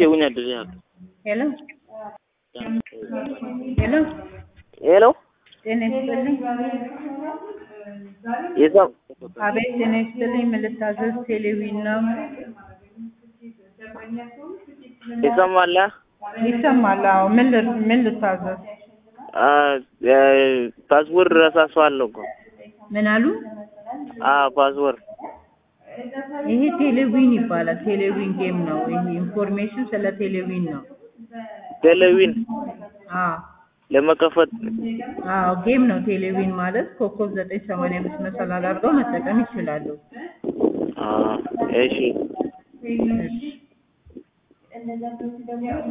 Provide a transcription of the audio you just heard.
કેવું નથી થતું ሄሎ ሄሎ ሄሎ ጤና ይስጥልኝ። የሰም አቤት ጤና ይስጥልኝ። ምን ልታዘዝ? ቴሌቪዥን ነው ይሰማል? ይሰማል? አዎ። ምን ል- ምን ልታዘዝ? ፓስወርድ ረሳሷለሁ እኮ ምን አሉ? ፓስወርድ ይሄ ቴሌቪዥን ይባላል። ቴሌቪዥን ጌም ነው። ይሄ ኢንፎርሜሽን ስለ ቴሌቪዥን ነው። ቴሌቪዥን አዎ ለመከፈት አዎ ጌም ነው። ቴሌቪዥን ማለት ኮከብ ዘጠኝ ሰማንያ አምስት መሰላል አድርገው መጠቀም ይችላሉ። እሺ እሺ